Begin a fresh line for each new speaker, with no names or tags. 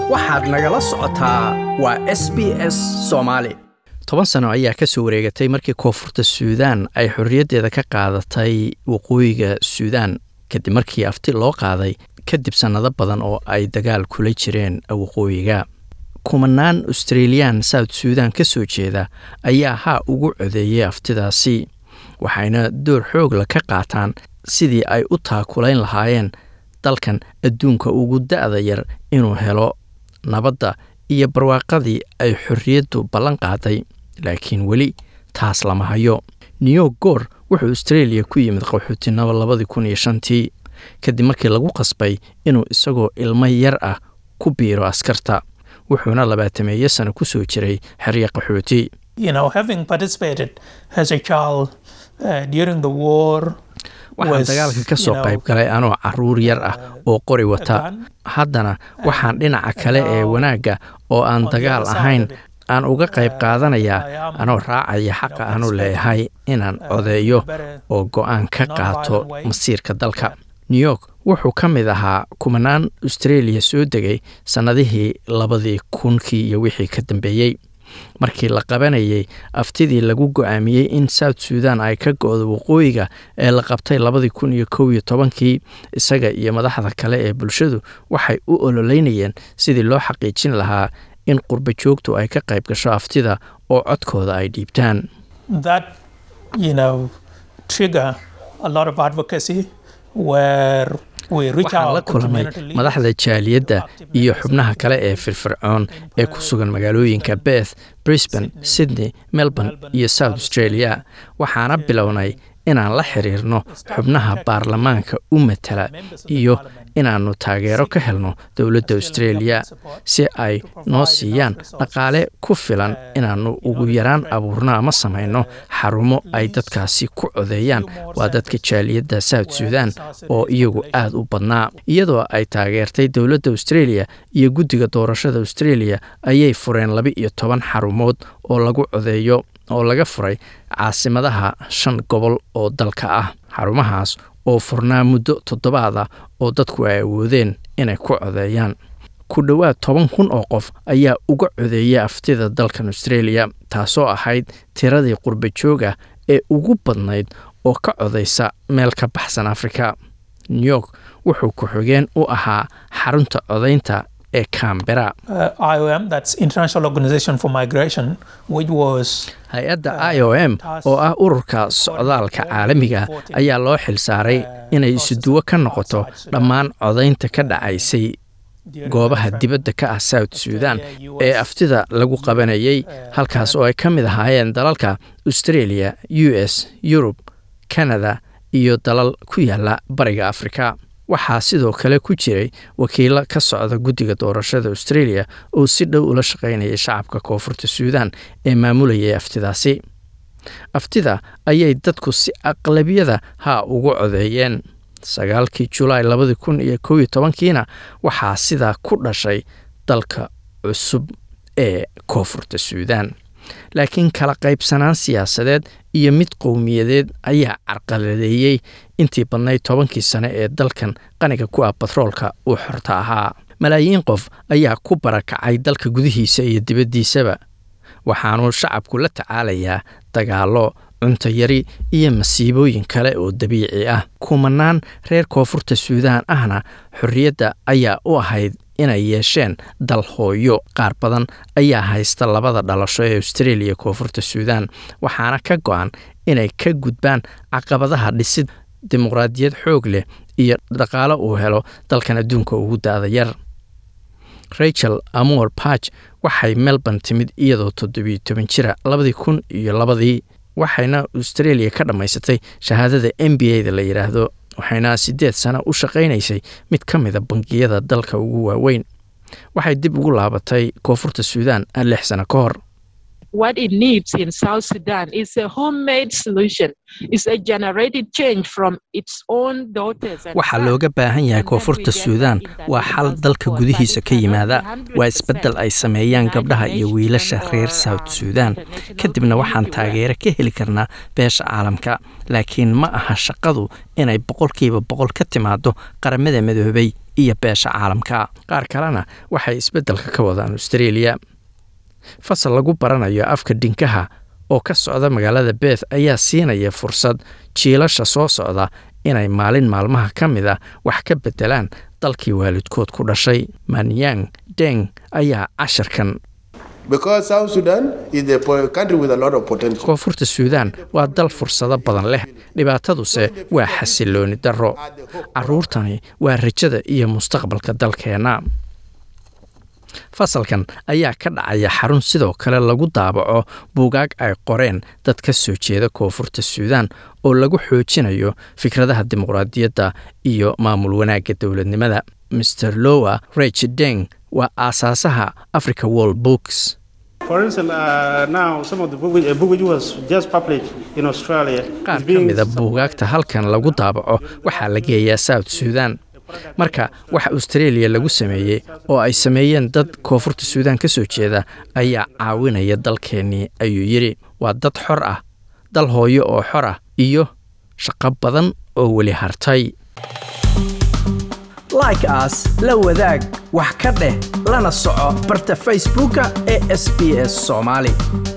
waxaad nagala socotaa waa s b s soomaali toban sano ayaa ka soo wareegatay markii koonfurta suudaan ay xorriyaddeeda ka qaadatay waqooyiga suudaan kadib markii afti loo qaaday kadib sannado badan oo ay dagaal kula jireen waqooyiga kumanaan australiyan south suudan ka soo jeeda ayaa haa ugu codeeyey aftidaasi waxayna door xoogla ka qaataan sidii ay u taakulayn lahaayeen dalkan adduunka ugu da'da yar inuu helo nabadda iyo barwaaqadii ay xorriyaddu ballan qaaday laakiin weli taas lama hayo new goor wuxuu australia ku yimid qaxootinimo labadii kun iyo shantii kadib markii lagu qasbay inuu isagoo ilmo yar ah ku biiro askarta wuxuuna labaatameeyo sano ku soo jiray xeryo qaxooti waxaan dagaalka ka soo qayb galay anoo caruur yar ah oo qori wata haddana waxaan dhinaca kale ee wanaagga oo aan dagaal ahayn aan uga qayb qaadanayaa anoo raacaya xaqa aanu leeyahay inaan codeeyo oo go'aan ka qaato masiirka dalka new york wuxuu ka mid ahaa kumanaan australia soo degay sannadihii labadii kunkii iyo wixii ka dambeeyey markii la qabanayay aftidii lagu go'aamiyey in south suudan ay ka go'do waqooyiga ee la qabtay labadii kun iyo kow iyo tobankii isaga iyo madaxda kale ee bulshadu waxay u ololeynayeen sidii loo xaqiijin lahaa in qurba joogtu ay ka qayb gasho aftida oo codkooda ay dhiibtaan waxaan la kulmay madaxda jaaliyadda iyo xubnaha kale ee firfircoon ee ku sugan magaalooyinka beth brisbane sydney melbourne iyo south australia waxaana bilownay inaan la xiriirno xubnaha baarlamaanka u matala iyo inaannu taageero ka helno dowladda australia si ay noo siiyaan dhaqaale ku filan inaannu ugu yaraan abuurno ama samayno xarumo ay dadkaasi ku codeeyaan waa dadka jaaliyadda south suudan oo iyagu aad u badnaa iyadoo ay taageertay dowladda australia iyo guddiga doorashada australia ayay fureen laba iyo toban xarumood oo lagu codeeyo oo laga furay caasimadaha shan gobol oo dalka ah xarumahaas oo furnaa muddo toddobaad ah oo dadku ay awoodeen inay ku codeeyaan ku dhowaad toban kun oo qof ayaa uga codeeyay aftida dalkan australia taasoo ahayd tiradii qurba jooga ee ugu badnayd oo ka codaysa meel ka baxsan afrika new york wuxuu ku-xigeen u ahaa xarunta codaynta ee cambera hay-adda i o m oo ah ururka socdaalka caalamiga ayaa loo xilsaaray inay isuduwo ka noqoto dhammaan codaynta ka dhacaysay goobaha dibadda ka ah south suudan ee aftida lagu qabanayay halkaas oo ay ka mid ahaayeen dalalka australia u s yurub canada iyo dalal ku yaala bariga afrika waxaa sidoo kale ku jiray wakiilo ka socda guddiga doorashada australia oo si dhow ula shaqaynayay shacabka koonfurta suudan ee maamulayay aftidaasi aftida ayay dadku si aqlabiyada haa ugu codeeyeen sagaalkii julaay labadii kun iyo kow iyo tobankiina waxaa sidaa ku dhashay dalka cusub ee koonfurta suudan laakiin kala qaybsanaan siyaasadeed iyo mid qowmiyadeed ayaa carqaladeeyey intii badnayd tobankii sane ee dalkan qaniga ku ah batroolka uu xorta ahaa malaayiin qof ayaa ku barakacay dalka gudihiisa iyo dibaddiisaba waxaanuu shacabku la tacaalayaa dagaallo cunto yari iyo masiibooyin kale oo dabiici ah kumanaan reer koonfurta suudaan ahna xorriyadda ayaa u ahayd inay yeesheen dal hooyo qaar badan ayaa haysta labada dhalasho ee australia koonfurta suudan waxaana ka go-an inay ka gudbaan caqabadaha dhisid dimuqraadiyad xoog leh iyo dhaqaalo uu helo dalkan adduunka ugu da-da yar rachel amor barch waxay melbourne timid iyadoo toddobiyo toban jira labadii kun iyo labadii waxayna australia ka dhammaysatay shahaadada m b a da la yidhaahdo waxayna siddeed sano u shaqaynaysay mid ka mida bangiyada dalka ugu waaweyn waxay dib ugu laabatay koonfurta suudan lix sano ka hor
what it needs in South Sudan is a homemade solution, is a generated change from its own daughters. and
waxaa
sons.
looga baahan yahay
And then
koonfurta
we get
suudaan
that in
waa
that
xal
because
dalka
for
gudihiisa ka
that it
yimaada
cannot
waa
be
isbeddel ay
100%
sameeyaan
United
gabdhaha iyo
Nations
wiilasha
or,
reer south
um,
suudaan
international
kadibna waxaan
community where-
taageero ka heli karnaa beesha caalamka laakiin ma aha shaqadu inay boqolkiiba boqol ka timaado qaramada midoobay iyo beesha caalamka qaar kalena waxay isbeddelka ka wadaan australia fasal lagu baranayo afka dhinkaha oo ka socda magaalada beeth ayaa siinaya fursad jiilasha soo socda inay maalin maalmaha ka mid a wax ka beddelaan dalkii waalidkood ku dhashay manyang deng ayaa cashirkan
Because South Sudan is a po- country with a lot of potential.
koonfurta suudaan waa dal fursado badan leh dhibaataduse waa xasilooni darro carruurtani waa rajada iyo mustaqbalka dalkeenna fasalkan ayaa ka dhacaya xarun sidoo kale lagu daabaco buugaag ay qoreen dad ka soo jeeda koonfurta suudaan oo lagu xoojinayo fikradaha dimuqraadiyadda iyo maamul wanaagga dowladnimada mr lowa rech deng waa aasaasaha africa world books
For instance, uh, now some of the book, which, a book which was just published in Australia
qaar
is
ka
being
mida buugaagta halkan lagu daabaco waxaa la geeyaa south suudan marka waxa australia lagu sameeyey oo ay sameeyeen dad koonfurta suudaan ka soo jeeda ayaa caawinaya dalkeennii ayuu yidhi waa dad xor ah dal hooyo oo xor ah iyo shaqo badan oo weli hartay
like as la wadaag wax ka dheh lana soco barta facebooka ee sbs somali